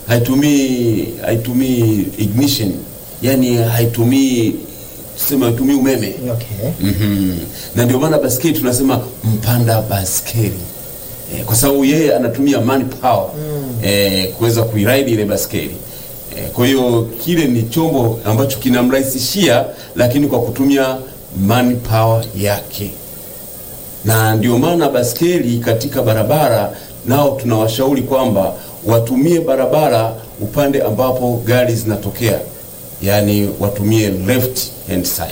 haitumii haitumii ignition, yani haitumii sema haitumii umeme Okay. Mhm. na ndio maana baskeli tunasema mpanda baskeli e, kwa sababu yeye anatumia manpower e, kuweza kuiride ile baskeli e, kwa hiyo kile ni chombo ambacho kinamrahisishia, lakini kwa kutumia manpower yake, na ndio maana baskeli katika barabara nao tunawashauri kwamba watumie barabara upande ambapo gari zinatokea, yaani watumie left hand side.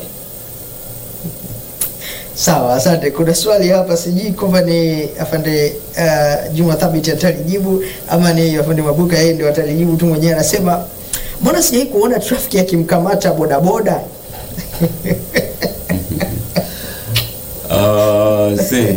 Sawa, asante. Kuna swali hapa, sijui kwamba ni afande uh, Juma Thabit atalijibu ama ni afande Mabuka yeye ndio atalijibu tu mwenyewe. Anasema mbona sijai kuona trafiki akimkamata bodaboda? Uh, see.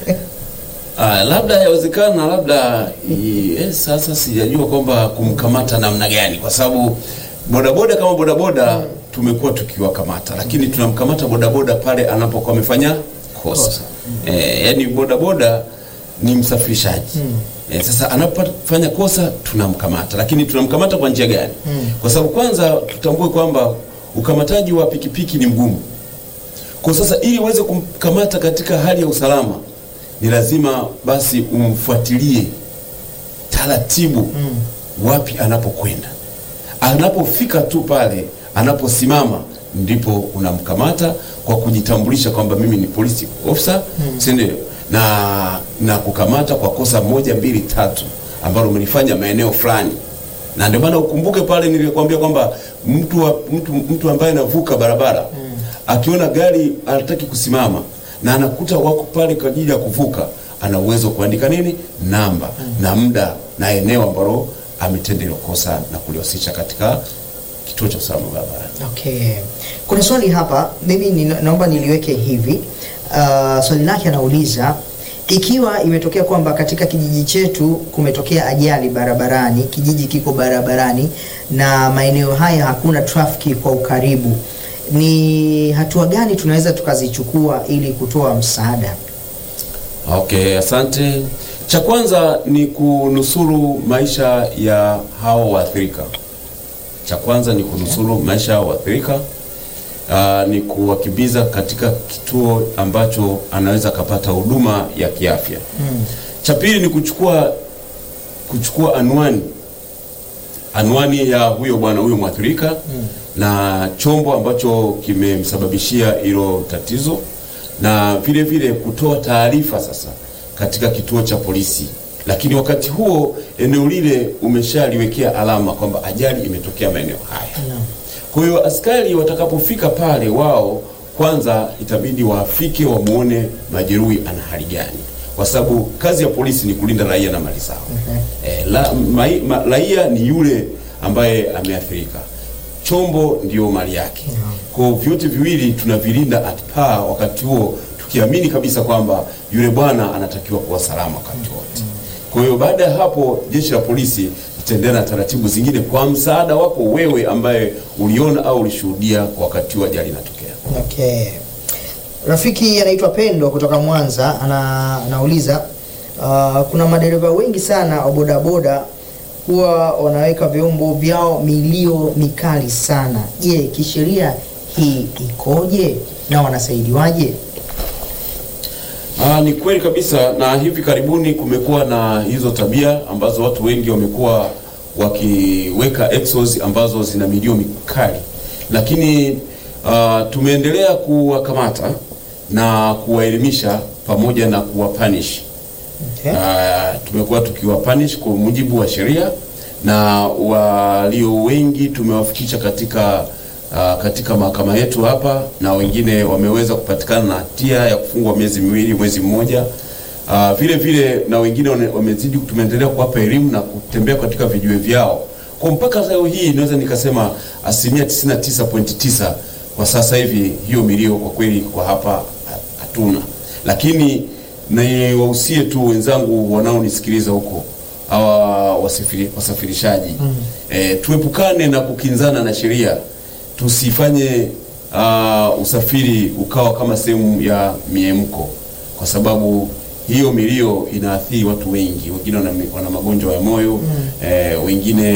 Ah, labda yawezekana labda i- eh, sasa sijajua kwamba kumkamata namna gani, kwa sababu bodaboda kama bodaboda tumekuwa tukiwakamata, lakini tunamkamata bodaboda pale anapokuwa amefanya kosa. Eh, yani bodaboda ni msafirishaji eh, sasa anapofanya kosa tunamkamata, lakini tunamkamata kwa njia gani? Kwa sababu kwanza tutambue kwamba ukamataji wa pikipiki ni mgumu. Kwa sasa ili uweze kumkamata katika hali ya usalama ni lazima basi umfuatilie taratibu wapi anapokwenda. Anapofika tu pale anaposimama, ndipo unamkamata kwa kujitambulisha kwamba mimi ni police officer, si ndio? Na na kukamata kwa kosa moja mbili tatu ambalo umelifanya maeneo fulani na ndio maana ukumbuke pale nilikwambia kwamba mtu, wa, mtu, mtu ambaye anavuka barabara akiona gari anataki kusimama na anakuta wako pale kwa ajili ya kuvuka, ana uwezo wa kuandika nini, namba na muda na eneo ambalo ametenda hilo kosa na kuliwasilisha katika kituo cha usalama barabarani. Okay. Kuna swali hapa, mimi ni, naomba niliweke hivi. Uh, swali lake anauliza ikiwa imetokea kwamba katika kijiji chetu kumetokea ajali barabarani, kijiji kiko barabarani na maeneo haya hakuna trafiki kwa ukaribu, ni hatua gani tunaweza tukazichukua ili kutoa msaada? Okay, asante. Cha kwanza ni kunusuru maisha ya hao waathirika. Cha kwanza ni kunusuru maisha ya waathirika. Uh, ni kuwakimbiza katika kituo ambacho anaweza akapata huduma ya kiafya. Cha pili ni kuchukua kuchukua anwani anwani ya huyo bwana huyo mwathirika na chombo ambacho kimemsababishia hilo tatizo, na vile vile kutoa taarifa sasa katika kituo cha polisi, lakini wakati huo eneo lile umeshaliwekea alama kwamba ajali imetokea maeneo haya. Kwa hiyo askari watakapofika pale, wao kwanza itabidi wafike wamwone majeruhi ana hali gani, kwa sababu kazi ya polisi ni kulinda raia na mali zao. Eh, la, mai, ma, raia ni yule ambaye ameathirika, chombo ndio mali yake. Kwa hiyo vyote viwili tunavilinda at par wakati huo, tukiamini kabisa kwamba yule bwana anatakiwa kuwa salama wakati wote. Kwa hiyo baada ya hapo jeshi la polisi litaendelea na taratibu zingine kwa msaada wako wewe ambaye uliona au ulishuhudia kwa wakati wa ajali inatokea. Okay. Rafiki anaitwa Pendo kutoka Mwanza ana, anauliza uh, kuna madereva wengi sana wa bodaboda huwa wanaweka vyombo vyao milio mikali sana. Je, kisheria hii ikoje na wanasaidiwaje? Aa, ni kweli kabisa, na hivi karibuni kumekuwa na hizo tabia ambazo watu wengi wamekuwa wakiweka exos ambazo zina milio mikali, lakini uh, tumeendelea kuwakamata na kuwaelimisha pamoja na kuwapanish. Okay. Uh, tumekuwa tukiwapanish kwa mujibu wa sheria na walio wengi tumewafikisha katika uh, katika mahakama yetu hapa na wengine wameweza kupatikana na hatia ya kufungwa miezi miwili, mwezi mmoja. Uh, vile vile na wengine wane- wamezidi, tumeendelea kuwapa elimu na kutembea katika vijiwe vyao. Kwa mpaka leo hii naweza nikasema asilimia 99.9 kwa sasa hivi hiyo milio kwa kweli kwa hapa ha- hatuna, lakini niwahusie tu wenzangu wanaonisikiliza huko hawa wasafiri, wasafirishaji mm. E, tuepukane na kukinzana na sheria, tusifanye uh, usafiri ukawa kama sehemu ya miemko, kwa sababu hiyo milio inaathiri watu wengi, wengine wana, wana magonjwa ya moyo mm. e, wengine